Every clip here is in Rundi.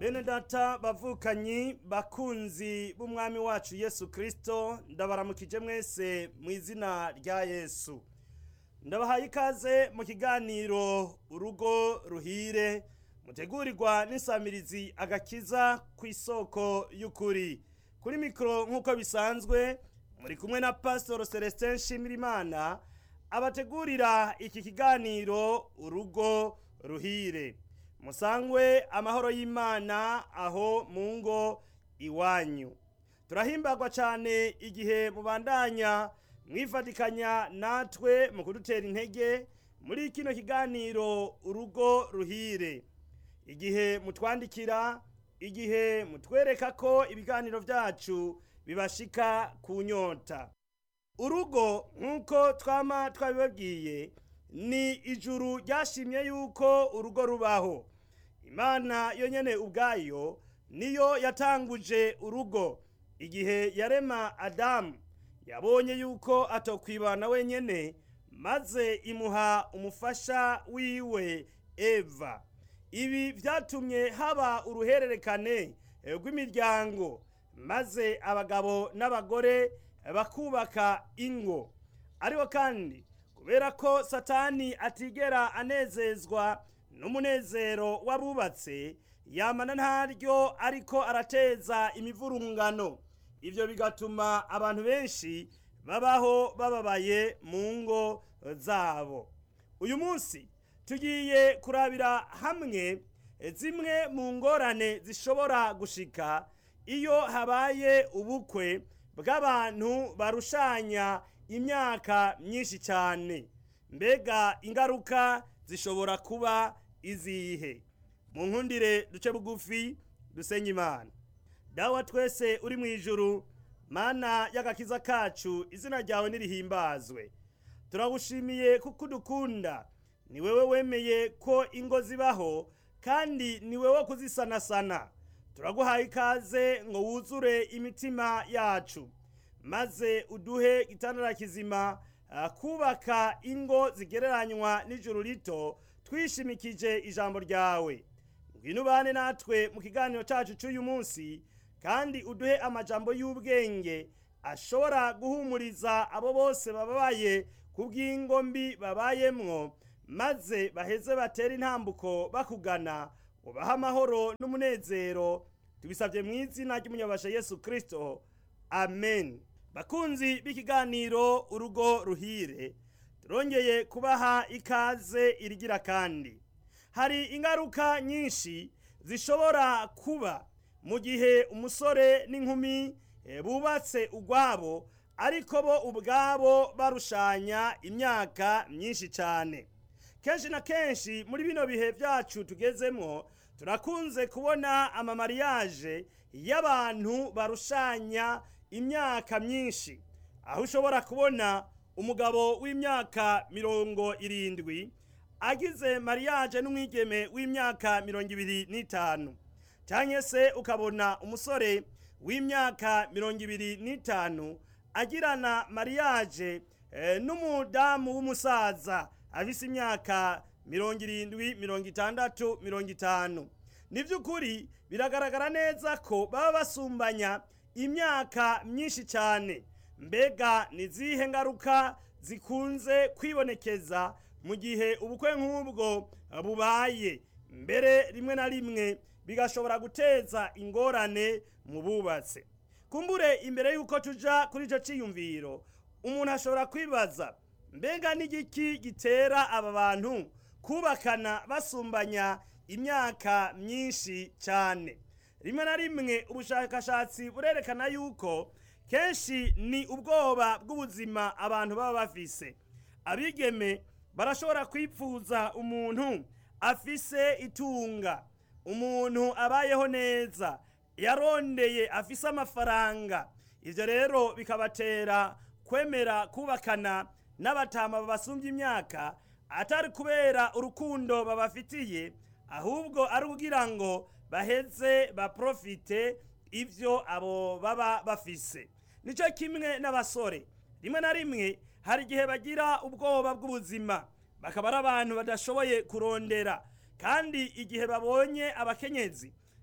bene data bavukanyi bakunzi b'umwami wacu yesu kirisito ndabaramukije mwese mu izina rya yesu ndabahaye ikaze mu kiganiro urugo ruhire mutegurirwa n'isamirizi agakiza ku isoko y'ukuri kuri mikoro nk'uko bisanzwe muri kumwe na pasitoro celestin nshimirimana abategurira iki kiganiro urugo ruhire musangwe amahoro y'imana aho mu ngo iwanyu turahimbagwa cyane igihe mubandanya mwifatikanya natwe mu kudutera intege muri kino kiganiro urugo ruhire igihe mutwandikira igihe mutwereka ko ibiganiro byacu bibashika ku nyota urugo nk'uko twama twabibabwiye ni ijuru ryashimye yuko urugo rubaho imana yonyine ubwayo niyo yatanguje urugo igihe yarema adamu yabonye yuko atokwibana wenyine maze imuha umufasha wiwe eva ibi byatumye haba uruhererekane rw'imiryango maze abagabo n'abagore bakubaka ingo ariko kandi kubera ko satani atigera anezezwa n'umunezero w'abubatse yamana ntaryo ariko arateza imivurungano ibyo bigatuma abantu benshi babaho bababaye mu ngo zabo uyu munsi tugiye kurabira hamwe zimwe mu ngorane zishobora gushika iyo habaye ubukwe bw'abantu barushanya imyaka myinshi cyane mbega ingaruka zishobora kuba izihe mu nkundire duce bugufi dusenye imana dawa twese uri mu ijuru mana y'agakiza kacu izina ryawe nirihimbazwe turagushimiye kuko udukunda ni wowe wemeye ko ingo zibaho kandi ni wowe kuzisanasana turaguhaye ikaze ngo wuzure imitima yacu maze uduhe igitandara kizima kubaka ingo zigereranywa n'ijuru rito twishimikije ijambo ryawe ngwino ubane natwe mu kiganiro cyacu cy'uyu munsi kandi uduhe amajambo y'ubwenge ashobora guhumuriza abo bose bababaye ku bw'ingo mbi babayemwo maze baheze batera intambuko bakugana ubahe amahoro n'umunezero tubisabye mu izina ry'umunyabasha yesu kirisito amen bakunzi b'ikiganiro urugo ruhire turongeye kubaha ikaze irigira kandi hari ingaruka nyinshi zishobora kuba mu gihe umusore n'inkumi bubatse ugwabo ariko bo ubwabo barushanya imyaka myinshi cyane kenshi na kenshi muri bino bihe byacu tugezemo turakunze kubona amamariyaje y'abantu barushanya imyaka myinshi aho ushobora kubona umugabo w'imyaka mirongo irindwi agize mariyaje n'umwigeme w'imyaka mirongo ibiri n'itanu cyangwa se ukabona umusore w'imyaka mirongo ibiri n'itanu agirana mariyaje n'umudamu w'umusaza afise imyaka mirongo irindwi mirongo itandatu mirongo itanu ni by'ukuri biragaragara neza ko baba basumbanya imyaka myinshi cyane mbega ni izihe ngaruka zikunze kwibonekeza mu gihe ubukwe nk'ubwo bubaye mbere rimwe na rimwe bigashobora guteza ingorane mu bubatse kumbure imbere y'uko tuja kuri icyo cyiyumviro umuntu ashobora kwibaza mbega n'igiki gitera aba bantu kubakana basumbanya imyaka myinshi cyane rimwe na rimwe ubushakashatsi burerekana yuko kenshi ni ubwoba bw'ubuzima abantu baba bafise abigeme barashobora kwipfuza umuntu afise itunga umuntu abayeho neza yarondeye afise amafaranga ibyo rero bikabatera kwemera kubakana n'abatama babasumbye imyaka atari kubera urukundo babafitiye ahubwo ari ukugira ngo baheze baprofite ibyo abo baba bafise nicyo kimwe n'abasore rimwe na rimwe hari igihe bagira ubwoba bw'ubuzima bakaba ari abantu badashoboye kurondera kandi igihe babonye abakenyezi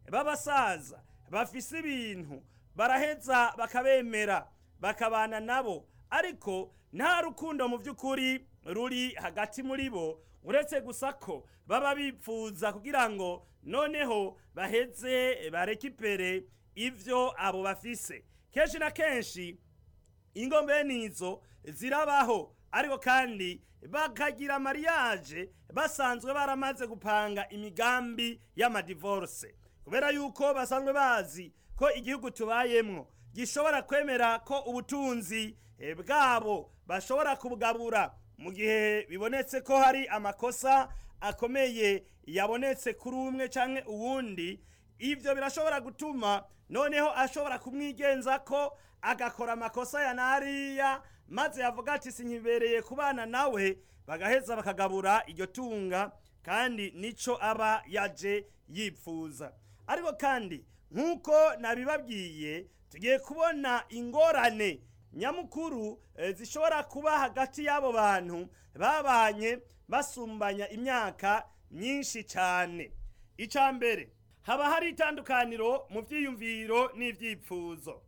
b'abasaza bafise ibintu baraheza bakabemera bakabana nabo ariko nta rukundo mu by'ukuri ruri hagati muri bo uretse gusa ko baba bipfuza kugira ngo noneho baheze barekipere ibyo abo bafise kenshi na kenshi ingo mbene izo zirabaho ariko kandi bakagira mariage basanzwe baramaze gupanga imigambi y'amadivorce kubera yuko basanzwe bazi ko igihugu tubayemwo gishobora kwemera ko ubutunzi eh, bwabo bashobora kubugabura mu gihe bibonetse ko hari amakosa akomeye yabonetse kuri umwe canke uwundi ivyo birashobora gutuma noneho ashobora kumwigenza ko agakora amakosa ya nariya maze yavuga ati sinkibereye kubana nawe bagaheza bakagabura iryo tunga kandi nico aba yaje yipfuza ariko kandi nk'uko nabibabwiye tugiye kubona ingorane nyamukuru eh, zishobora kuba hagati y'abo bantu babanye basumbanya imyaka myinshi cyane icya mbere haba hari itandukaniro mu byiyumviro n'ibyipfuzo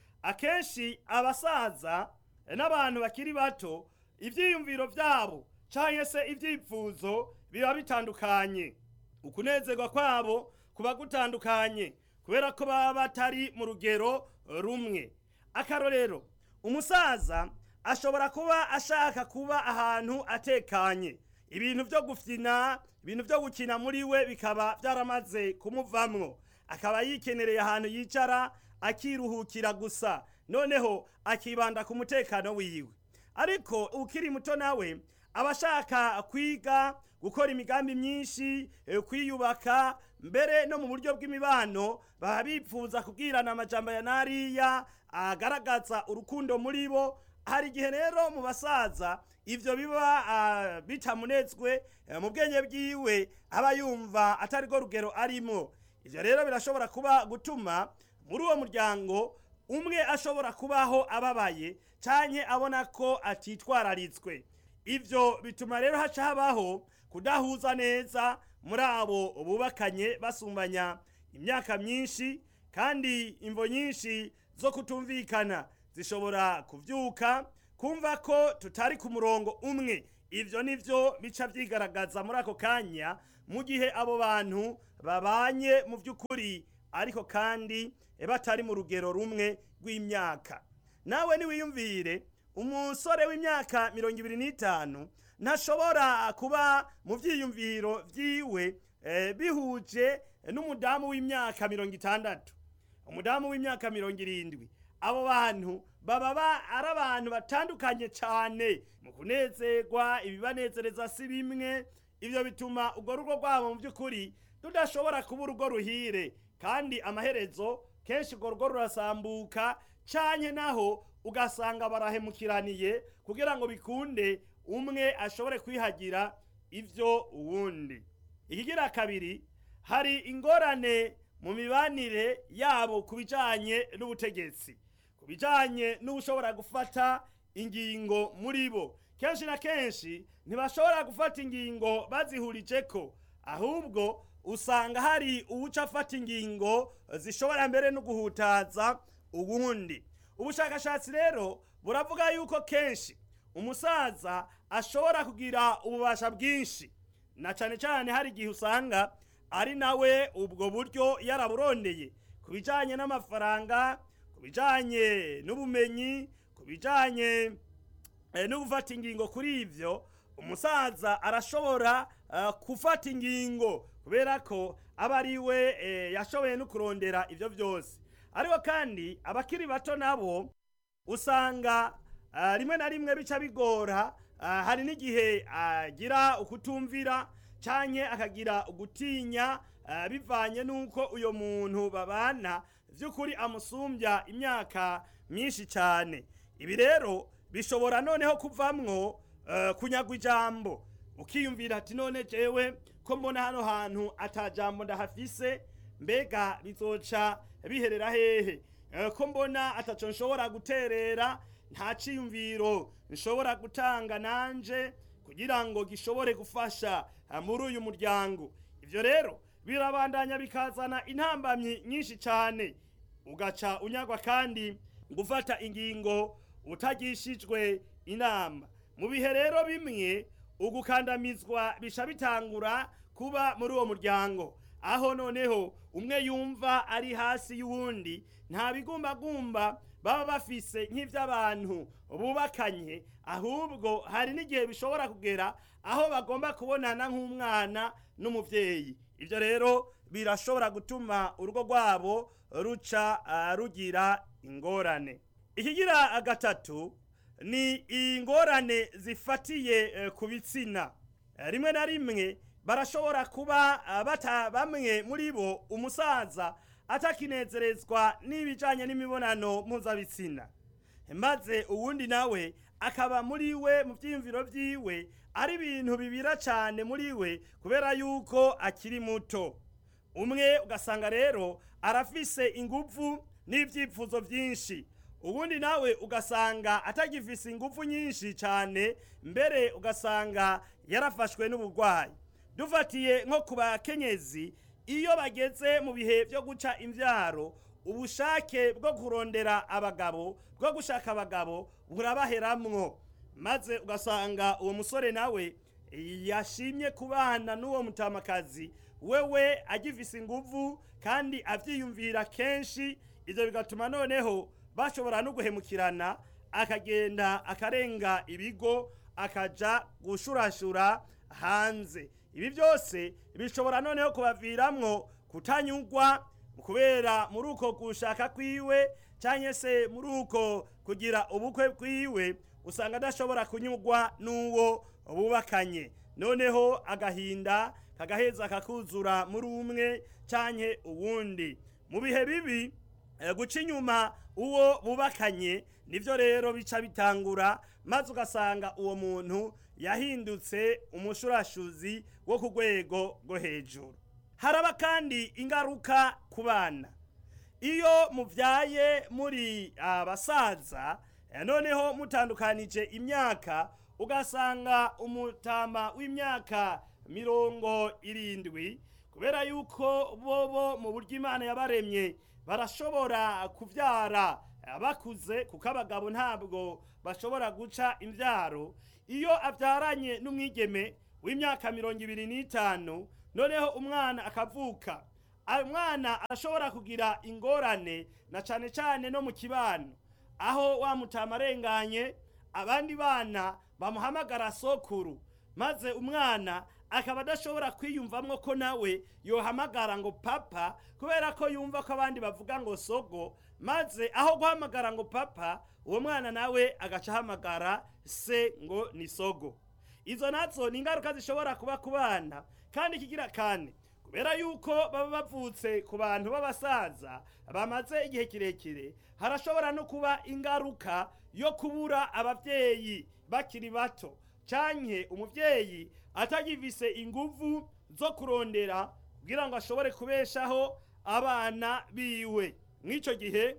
akenshi abasaza n'abantu bakiri bato ibyiyumviro byabo cyangwa se ibyipfuzo biba bitandukanye ukunezerwa kwabo kuba gutandukanye kubera ko baba batari mu rugero rumwe akarorero umusaza ashobora kuba ashaka kuba ahantu atekanye ibintu byo gufyina ibintu byo gukina muri we bikaba byaramaze kumuvamwo akaba yikenereye ahantu yicara akiruhukira gusa noneho akibanda ku mutekano wiwe ariko ukiri muto nawe aba ashaka kwiga gukora imigambi myinshi eh, kwiyubaka mbere no mu buryo bw'imibano baba bipfuza kubwirana amajambo ya nariya agaragaza urukundo muri bo hari igihe rero mu basaza ivyo biba ah, bitamunezwe eh, mu bwenge bwiwe aba yumva atari rwo rugero arimo ivyo rero birashobora kuba gutuma muri uwo muryango umwe ashobora kubaho ababaye canke abona ko atitwararitswe ivyo bituma rero haca habaho kudahuza neza muri abo bubakanye basumbanya imyaka myinshi kandi imvo nyinshi zo kutumvikana zishobora kuvyuka kumva ko tutari ku murongo umwe ivyo nivyo bica vyigaragaza muri ako kanya mu gihe abo bantu babanye mu vy'ukuri ariko kandi batari mu rugero rumwe rw'imyaka nawe niwiyumvire umusore w'imyaka mirongo ibiri n'itanu ntashobora kuba mu vyiyumviro vyiwe eh, bihuje n'umudamu w'imyaka mirongo itandatu umudamu w'imyaka mirongo irindwi abo bantu baba ba- ari abantu batandukanye cyane mu kunezerwa ibibanezereza si bimwe ivyo bituma urwo rugo rwabo mu by'ukuri rudashobora kuba urugo ruhire kandi amaherezo kenshi urwo rugo rurasambuka canke naho ugasanga barahemukiraniye kugira ngo bikunde umwe ashobore kwihagira ivyo uwundi ikigira kabiri hari ingorane mu mibanire yabo ku bijanye n'ubutegetsi ku bijanye n'ushobora gufata ingingo muri bo kenshi na kenshi ntibashobora gufata ingingo bazihurijeko ahubwo usanga hari uwuca afata ingingo zishobora mbere no guhutaza uwundi ubushakashatsi rero buravuga yuko kenshi umusaza ashobora kugira ububasha bwinshi na cyane cyane hari igihe usanga ari nawe ubwo buryo yaraburondeye ku bijyanye n'amafaranga ku bijyanye n'ubumenyi ku bijyanye eh, no gufata ingingo kuri ivyo umusaza arashobora eh, gufata ingingo kubera ko aba ari we eh, yashoboye no kurondera ivyo vyose ariko kandi abakiri bato nabo usanga ah, rimwe na rimwe bica bigora ah, hari n'igihe agira ukutumvira canke akagira ugutinya ah, bivanye n'uko uyo muntu babana vy'ukuri amusumbya imyaka myinshi cane ibi rero bishobora noneho kuvamwo eh, kunyagwa ijambo ukiyumvira ati none jewe ko mbona hano hantu ata jambo ndahafise mbega bizoca biherera hehe Eh, ko mbona ataco nshobora guterera nta ciyumviro nshobora gutanga nanje kugira ngo gishobore gufasha eh, muri uyu muryango ivyo rero birabandanya bikazana intambamyi nyinshi cyane ugaca unyagwa kandi gufata ingingo utagishijwe inama mu bihe rero bimwe ugukandamizwa bisha bitangura kuba muri uwo muryango aho noneho umwe yumva ari hasi y'uwundi nta bigumbagumba baba bafise nk'iby'abantu bubakanye ahubwo hari n'igihe bishobora kugera aho bagomba kubonana nk'umwana n'umubyeyi ibyo rero birashobora gutuma urugo rwabo ruca uh, rugira ingorane ikigira gatatu ni ingorane zifatiye uh, ku bitsina uh, rimwe na rimwe barashobora kuba bata bamwe muri bo umusaza atakinezerezwa n'ibijanye n'imibonano mpuzabitsina maze uwundi nawe akaba muri we mu byiyumviro byiwe ari ibintu bibira cyane muri we kubera yuko akiri muto umwe ugasanga rero arafise ingufu n'ibyifuzo byinshi ubundi nawe ugasanga atagifise ingufu nyinshi cyane mbere ugasanga yarafashwe n'uburwayi dufatiye nko ku bakenyezi iyo bageze mu bihe byo guca imbyaro ubushake bwo kurondera abagabo bwo gushaka abagabo burabaheramwo maze ugasanga uwo musore nawe yashimye kubana n'uwo mutamakazi wewe agifise inguvu kandi avyiyumvira kenshi ivyo bigatuma noneho bashobora no guhemukirana akagenda akarenga ibigo akaja gushurashura hanze ibi byose bishobora noneho kubaviramwo kutanyugwa kubera muri uko gushaka kwiwe cyangwa se muri uko kugira ubukwe bwiwe usanga adashobora kunyugwa n'uwo bubakanye noneho agahinda kagaheza kakuzura muri umwe cyangwa uwundi mu bihe bibi guca inyuma uwo bubakanye nibyo rero bica bitangura maze ugasanga uwo muntu yahindutse umushurashuzi wo ku rwego rwo hejuru haraba kandi ingaruka ku bana iyo mubyaye muri abasaza noneho mutandukanije imyaka ugasanga umutama w'imyaka mirongo irindwi kubera yuko bobo mu buryo imana yabaremye barashobora kubyara bakuze kuko abagabo ntabwo bashobora guca imbyaro iyo abyaranye n'umwigeme w'imyaka mirongo ibiri n'itanu noneho umwana akavuka umwana arashobora kugira ingorane na cyane cyane no mu kibano aho wamutama arenganye abandi bana bamuhamagara sokuru maze umwana akaba adashobora kwiyumvamo ko nawe yohamagara ngo papa kubera ko yumva ko abandi bavuga ngo sogo maze aho guhamagara ngo papa uwo mwana nawe agaca ahamagara se ngo ni sogo izo nazo ni ingaruka zishobora kuba ku bana kandi ikigira kane kubera yuko baba bavutse ku bantu b'abasaza bamaze igihe kirekire harashobora no kuba ingaruka yo kubura ababyeyi bakiri bato canke umuvyeyi atagifise inguvu zo kurondera kugira ngo ashobore kubeshaho abana biwe mw'ico gihe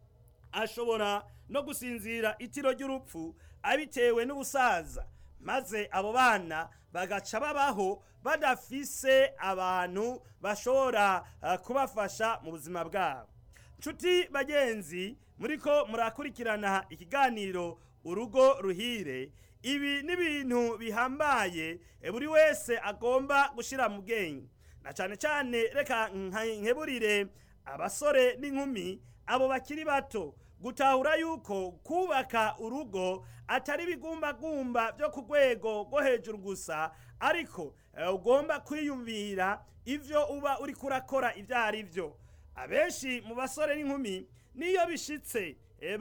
ashobora no gusinzira itiro ry'urupfu abitewe n'ubusaza maze abo bana bagaca babaho badafise abantu bashobora uh, kubafasha mu buzima bwabo nshuti bagenzi muriko murakurikirana ikiganiro urugo ruhire ibi ni ibintu bihambaye buri wese agomba gushyira mu bwenge na cyane cyane reka nkeburire abasore n'inkumi abo bakiri bato gutahura yuko kubaka urugo atari ibigumbagumba byo ku rwego rwo hejuru gusa ariko ugomba kwiyumvira ibyo uba uri kurakora ibyo ari byo abenshi mu basore n'inkumi niyo bishitse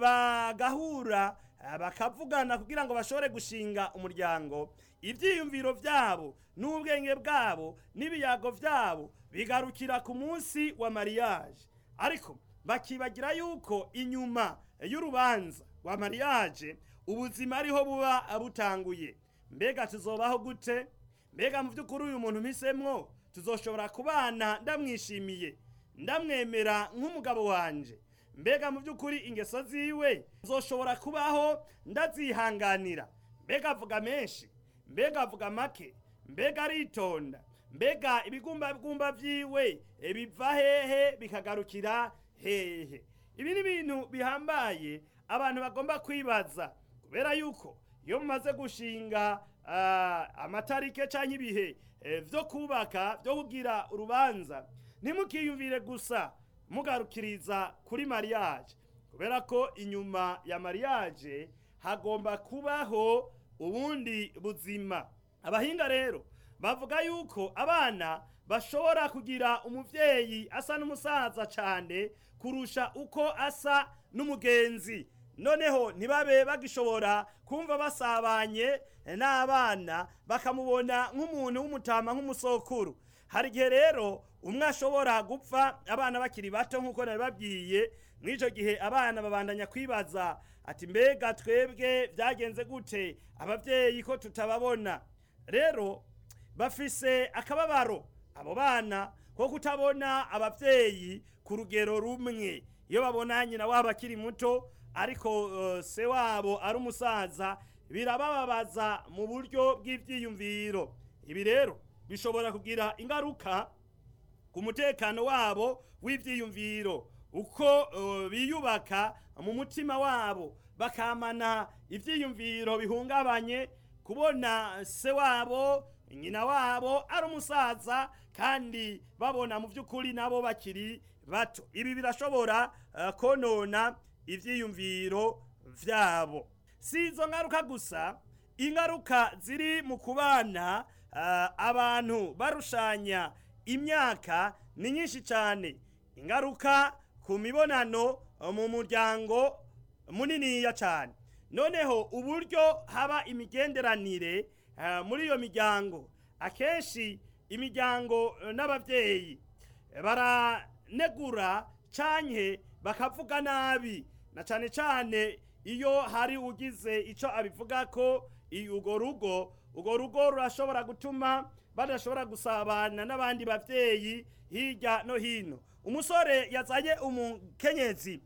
bagahura bakavugana kugira ngo bashobore gushinga umuryango ibyiyumviro byabo n'ubwenge bwabo n'ibiyago byabo bigarukira ku munsi wa mariage ariko bakibagira yuko inyuma y'urubanza rwa mariage ubuzima ariho buba butanguye mbega tuzobaho gute mbega mu by'ukuri uyu muntu mpisemwo tuzoshobora kubana ndamwishimiye ndamwemera nk'umugabo wanje mbega mu by'ukuri ingeso ziwe zoshobora kubaho ndazihanganira mbega avuga menshi mbega avuga make mbega aritonda mbega ibigumbagumba vyiwe eh, biva hehe bikagarukira hehe ibi ni ibintu bihambaye abantu bagomba kwibaza kubera yuko iyo mumaze gushinga ah, amatarike canke ibihe eh, vyo kubaka vyo kugira urubanza ntimukiyumvire gusa mugarukiriza kuri mariage kubera ko inyuma ya mariage hagomba kubaho ubundi buzima abahinga rero bavuga yuko abana bashobora kugira umuvyeyi asa n'umusaza cane kurusha uko asa n'umugenzi noneho ntibabe bagishobora kumva basabanye n'abana bakamubona nk'umuntu w'umutama nk'umusokuru hari igihe rero umwe ashobora gupfa abana bakiri bato nk'uko nabibabwiye mw'ico gihe abana babandanya kwibaza ati mbega twebwe byagenze gute abavyeyi ko tutababona rero bafise akababaro abo bana ko kutabona abavyeyi ku rugero rumwe iyo babona nyina wabo akiri muto ariko uh, se wabo ari umusaza birabababaza mu buryo bw'ivyiyumviro ibi rero bishobora kugira ingaruka ku mutekano wabo w'ivyiyumviro uko uh, biyubaka mu mutima wabo bakamana ivyiyumviro bihungabanye kubona se wabo nyina wabo ari umusaza kandi babona mu by'ukuri nabo bakiri bato ibi birashobora uh, konona ivyiyumviro vyabo si izo ngaruka gusa ingaruka ziri mu kubana uh, abantu barushanya imyaka ni nyinshi cyane ingaruka ku mibonano mu muryango muniniya cyane noneho uburyo haba imigenderanire uh, muri iyo miryango akenshi imiryango uh, n'ababyeyi baranegura canke bakavuga nabi na cane cane iyo hari ugize ico abivuga ko urwo rugo urwo rugo rurashobora gutuma badashobora gusabana n'abandi bavyeyi hirya no hino umusore yazanye umukenyezi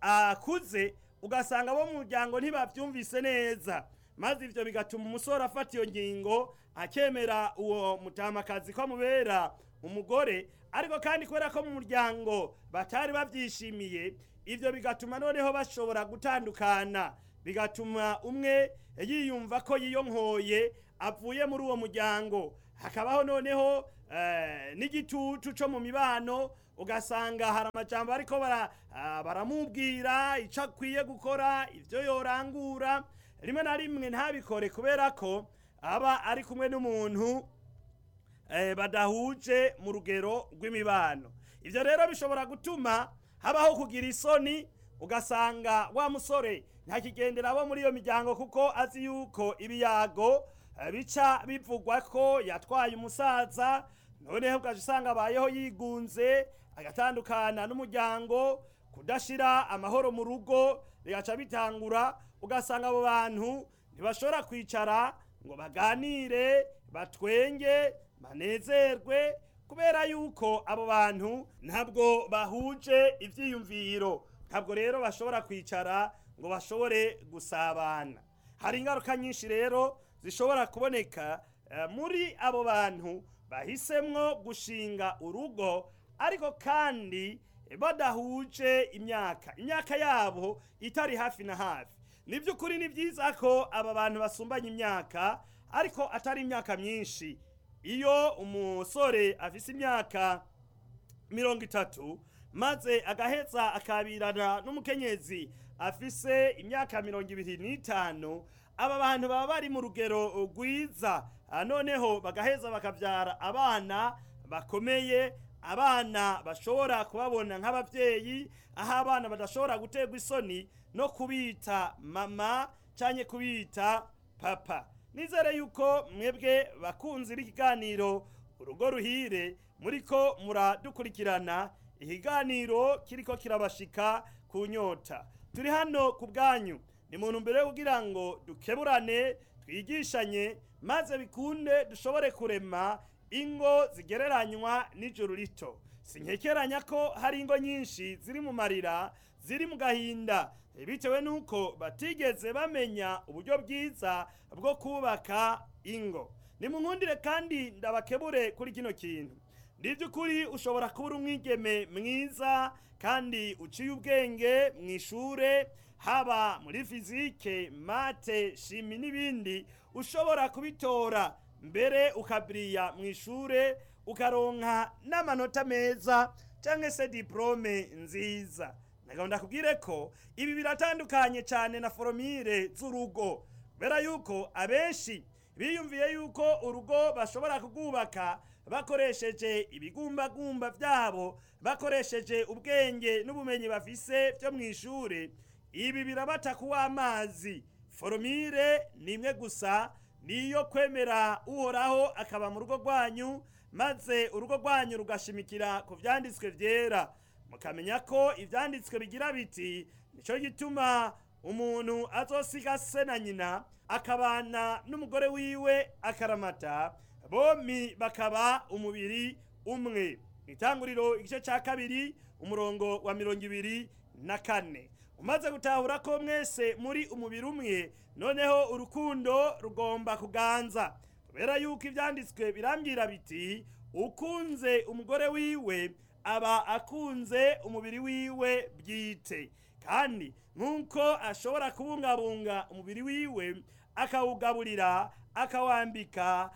akuze ugasanga abo mu muryango ntibavyumvise neza maze ivyo bigatuma umusore afata iyo ngingo akemera uwo mutamakazi ko amubera umugore ariko kandi kubera ko mu muryango batari bavyishimiye ivyo bigatuma noneho bashobora gutandukana bigatuma umwe yiyumva ko yiyonkoye avuye muri uwo muryango hakabaho noneho eh, n'igitutu co mu mibano ugasanga hari amajambo ariko bara, ah, baramubwira ico akwiye gukora ivyo yorangura rimwe na rimwe ntabikore kubera ko aba ari kumwe n'umuntu eh, badahuje mu rugero rw'imibano ivyo rero bishobora gutuma habaho kugira isoni ugasanga wa musore ntakigendera abo muri iyo miryango kuko azi yuko ibiyago eh, bica bivugwa ko yatwaye umusaza noneho ugaca usanga abayeho yigunze agatandukana n'umuryango kudashira amahoro mu rugo bigaca bitangura ugasanga abo bantu ntibashobora kwicara ngo baganire batwenge banezerwe kubera yuko abo bantu ntabwo bahuje ivyiyumviro ntabwo rero bashobora kwicara ngo bashobore gusabana hari ingaruka nyinshi rero zishobora kuboneka eh, muri abo bantu bahisemwo gushinga urugo ariko kandi badahuje imyaka imyaka yabo itari hafi na hafi ni by'ukuri ni byiza ko aba bantu basumbanya imyaka ariko atari imyaka myinshi iyo umusore afise imyaka mirongo itatu maze agaheza akabirana n'umukenyezi afise imyaka mirongo ibiri n'itanu aba bantu baba bari mu rugero rwiza Ah, noneho bagaheza bakavyara abana bakomeye abana bashobora kubabona nk'abavyeyi aho abana badashobora guterwa isoni no kubita mama canke kubita papa nizere yuko mwebwe bakunzi b'ikiganiro urugo ruhire muriko muradukurikirana ikiganiro kiriko kirabashika ku nyota turi hano ku bwanyu ni muntu mbere yo kugira ngo dukeburane twigishanye maze bikunde dushobore kurema ingo zigereranywa n'ijuru rito sinkekeranya ko hari ingo nyinshi ziri mu marira ziri mu gahinda bitewe n'uko batigeze bamenya uburyo bwiza bwo kubaka ingo nimunkundire kandi ndabakebure kuri kino kintu ndi by'ukuri ushobora kuba uri umwigeme mwiza kandi uciye ubwenge mu ishure haba muri fizike mate shimi n'ibindi ushobora kubitora mbere ukabiriya mu ishure ukaronka n'amanota meza cyangwa se diplome nziza nagahunda kubwire ko ibi biratandukanye cyane na foromire z'urugo kubera yuko abenshi biyumviye yuko urugo bashobora kurwubaka bakoresheje ibigumbagumba byabo bakoresheje ubwenge n'ubumenyi bafise byo mu ishure ibi birabata kuwa amazi foromire ni imwe gusa niyo kwemera uhoraho akaba mu rugo rwanyu maze urugo rwanyu rugashimikira ku byanditswe byera mukamenya ko ibyanditswe bigira biti nicyo gituma umuntu azosiga se na nyina akabana n'umugore wiwe akaramata bombi bakaba umubiri umwe itanguriro igice cya kabiri umurongo wa mirongo ibiri na kane umaze gutahura ko mwese muri umubiri umwe noneho urukundo rugomba kuganza kubera yuko ibyanditswe birambwira biti ukunze umugore wiwe aba akunze umubiri wiwe bwite kandi nk'uko ashobora kubungabunga umubiri wiwe akawugaburira akawambika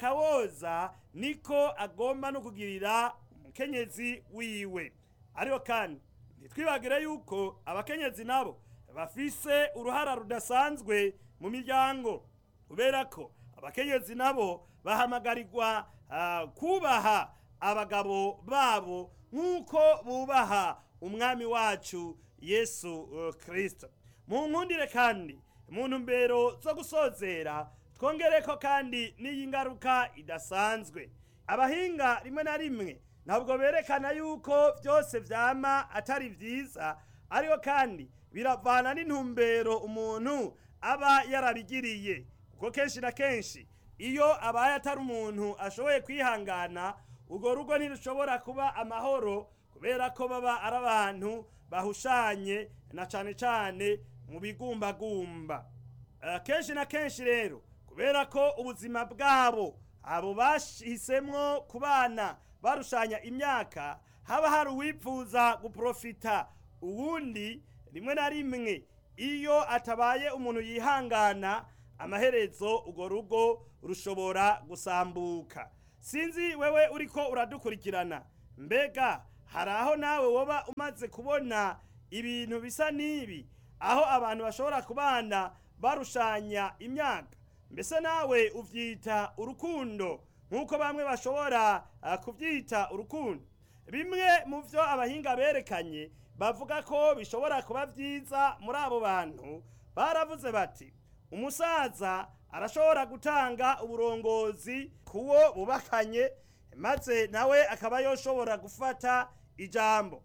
akawoza niko agomba no kugirira umukenyezi wiwe ariko kandi ntitwibagire yuko abakenyezi nabo bafise uruhara rudasanzwe mu miryango kubera ko abakenyezi nabo bahamagarirwa uh, kubaha abagabo babo nk'uko bubaha umwami wacu yesu uh, kristo mu nkundire kandi mu ntumbero zo gusozera twongereko kandi n'iyi ngaruka idasanzwe abahinga rimwe na rimwe ntabwo berekana yuko byose vyama atari vyiza ariko kandi biravana n'intumbero umuntu aba yarabigiriye kuko kenshi na kenshi iyo abaye atari umuntu ashoboye kwihangana urwo rugo ntirushobora kuba amahoro kubera ko baba ari abantu bahushanye na cane cane mu bigumbagumba uh, kenshi na kenshi rero kubera ko ubuzima bwabo abo bashisemwo kubana barushanya imyaka haba hari uwipfuza guprofita uwundi rimwe na rimwe iyo atabaye umuntu yihangana amaherezo urwo rugo rushobora gusambuka sinzi wewe uriko uradukurikirana mbega hari aho nawe woba umaze kubona ibintu bisa n'ibi aho abantu bashobora kubana barushanya imyaka mbese nawe uvyita urukundo nk'uko bamwe bashobora uh, kuvyita urukundo bimwe mu vyo abahinga berekanye bavuga ko bishobora kuba vyiza muri abo bantu baravuze bati umusaza arashobora gutanga uburongozi kuwo bubakanye maze nawe akaba yoshobora gufata ijambo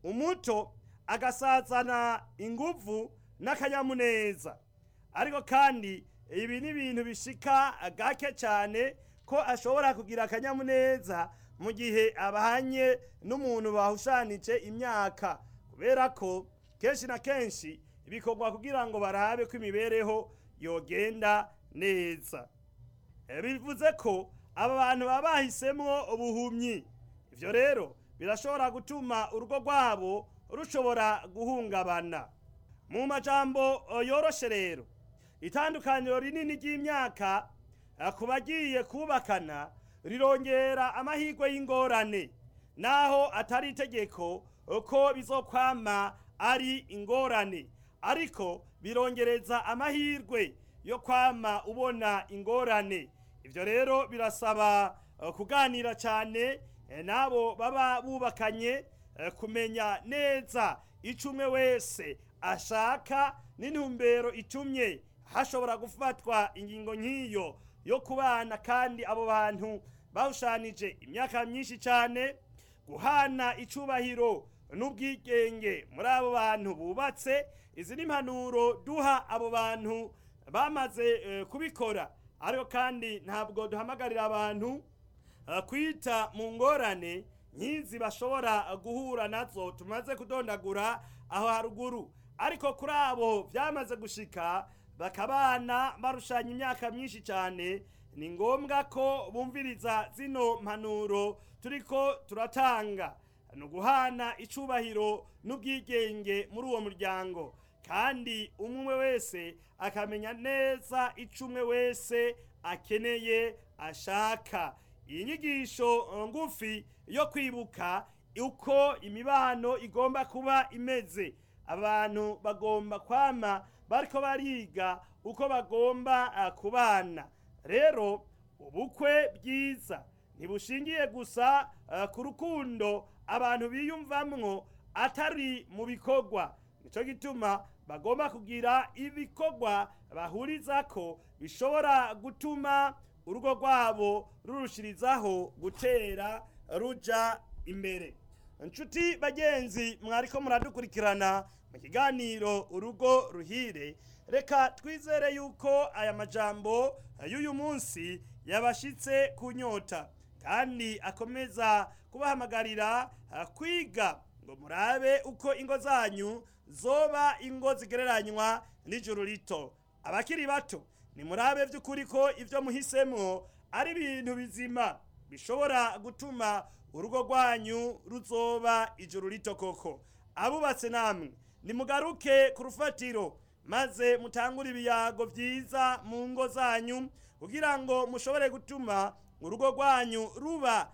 umuto agasazana inguvu n'akanyamuneza ariko kandi ibi ni ibintu bishika gake cyane ko ashobora kugira akanyamuneza mu gihe abanye n'umuntu bahushanije imyaka kubera ko kenshi na kenshi bikorwa kugira ngo barabe ko imibereho yogenda neza bivuze ko aba bantu baba bahisemwo ubuhumyi ibyo rero birashobora gutuma urugo rwabo rushobora guhungabana mu majambo yoroshe rero itandukaniro rinini ry'imyaka ku bagiye kubakana rirongera amahirwe y'ingorane naho atari itegeko ko bizokwama ari ingorane ariko birongereza amahirwe yo kwama ubona ingorane ibyo rero birasaba kuganira cyane n'abo baba bubakanye kumenya neza icyo umwe wese ashaka n'intumbero itumye hashobora gufatwa ingingo nk'iyo yo kubana kandi abo bantu bawushanije imyaka myinshi cyane guhana icubahiro n'ubwigenge muri abo bantu bubatse izi ni impanuro duha abo bantu bamaze kubikora ariko kandi ntabwo duhamagarira abantu kwita mu ngorane nk'izi bashobora guhura nazo tumaze kudondagura aho haruguru ariko kuri abo byamaze gushika bakabana barushanya imyaka myinshi cyane ni ngombwa ko bumviriza zino mpanuro turiko turatanga ni uguhana icubahiro n'ubwigenge muri uwo muryango kandi umwe wese akamenya neza ico umwe wese akeneye ashaka iyi nyigisho ngufi yo kwibuka uko imibano igomba kuba imeze abantu bagomba kwama bariko bariga uko bagomba uh, kubana rero ubukwe bwiza ntibushingiye gusa uh, ku rukundo abantu biyumvamwo atari mu bikorwa nico gituma bagomba kugira ibikorwa bahurizako bishobora gutuma urugo rwabo rurushirizaho gutera ruja imbere inshuti bagenzi mwariko muradukurikirana mu kiganiro urugo ruhire reka twizere yuko aya majambo y'uyu munsi yabashitse ku nyota kandi akomeza kubahamagarira kwiga ngo murabe uko ingo zanyu zoba ingo zigereranywa n'ijuru rito abakiri bato nimurabe by'ukuri ko ibyo muhisemo ari ibintu bizima bishobora gutuma urugo rwanyu ruzoba ijuru rito koko abubatse namwe nimugaruke ku rufatiro maze mutangure ibiyago byiza mu ngo zanyu kugira ngo mushobore gutuma urugo rwanyu ruba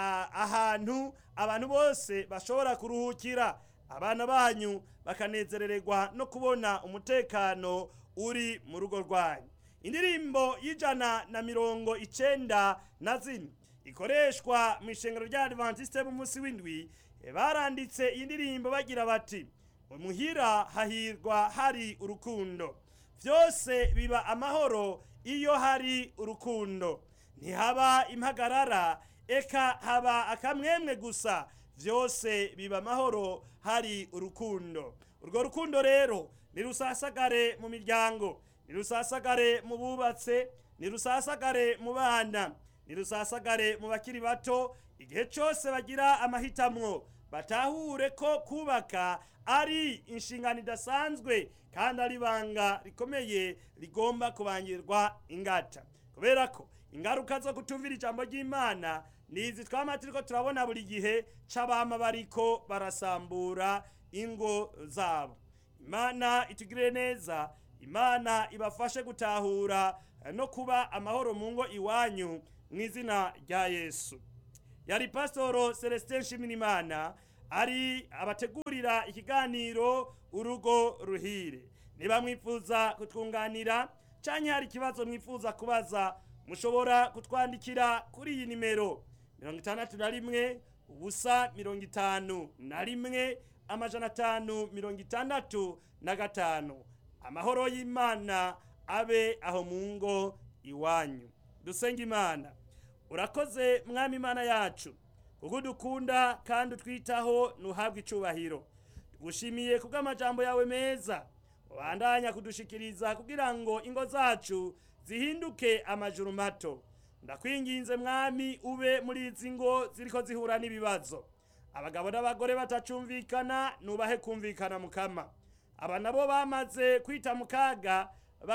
ahantu abantu bose bashobora kuruhukira abana banyu bakanezerererwa no kubona umutekano uri mu rugo rwanyu indirimbo y'ijana na mirongo icenda na zine ikoreshwa mu ishengero rya adventiste b'umunsi w'indwi baranditse iyi ndirimbo bagira bati muhira hahirwa hari urukundo byose biba amahoro iyo hari urukundo ntihaba impagarara eka haba akamwemwe gusa byose biba amahoro hari urukundo urwo rukundo rero nirusasagare mu miryango nirusasagare mu bubatse nirusasagare mu bana nirusasagare mu bakiri bato igihe cyose bagira amahitamwo batahure ko kubaka ari inshingano idasanzwe kandi ari ibanga rikomeye rigomba kubangirwa ingata kubera ko ingaruka zo kutumvira ijambo ry'imana nizi twama turiko turabona buri gihe c'abama bariko barasambura ingo zabo imana itugirire neza imana ibafashe gutahura no kuba amahoro mu ngo iwanyu mu izina rya yesu yari pasitoro celestin nshimirimana ari abategurira ikiganiro urugo ruhire niba mwifuza kutwunganira cyangwa hari ikibazo mwifuza kubaza mushobora kutwandikira kuri iyi nimero mirongo itandatu na rimwe ubusa mirongo itanu na rimwe amajana atanu mirongo itandatu na gatanu amahoro y'imana abe aho mu ngo iwanyu dusenga imana urakoze mwami imana yacu kuko udukunda kandi utwitaho ntuhabwe icubahiro tugushimiye kubw'amajambo yawe meza ubandanya kudushikiriza kugira ngo ingo zacu zihinduke amajuru mato ndakwinginze mwami ube muri izi ngo ziriko zihura n'ibibazo abagabo n'abagore batacumvikana nubahe kumvikana mukama aba nabo bamaze kwita mu kaga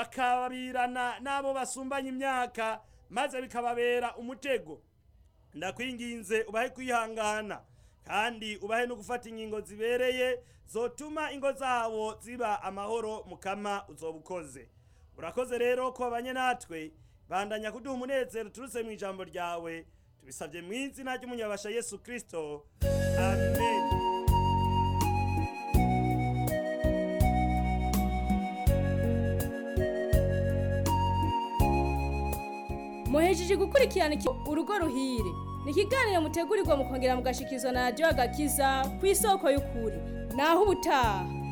bakabirana n'abo basumbanya imyaka maze bikababera umutego ndakwinginze ubahe kwihangana kandi ubahe no gufata ingingo zibereye zotuma ingo zabo ziba amahoro mukama uzoba ukoze urakoze rero ko babanye natwe bandanya kuduha umunezero turutse mu ijambo ryawe tubisabye mu izina ry'umunyabasha yesu kirisito amen muhejeje gukurikirana iki- urugo ruhire ni ikiganiro mutegurirwa mukongera mugashikizwa na radiyo agakiza ku isoko y'ukuri naho ubutaha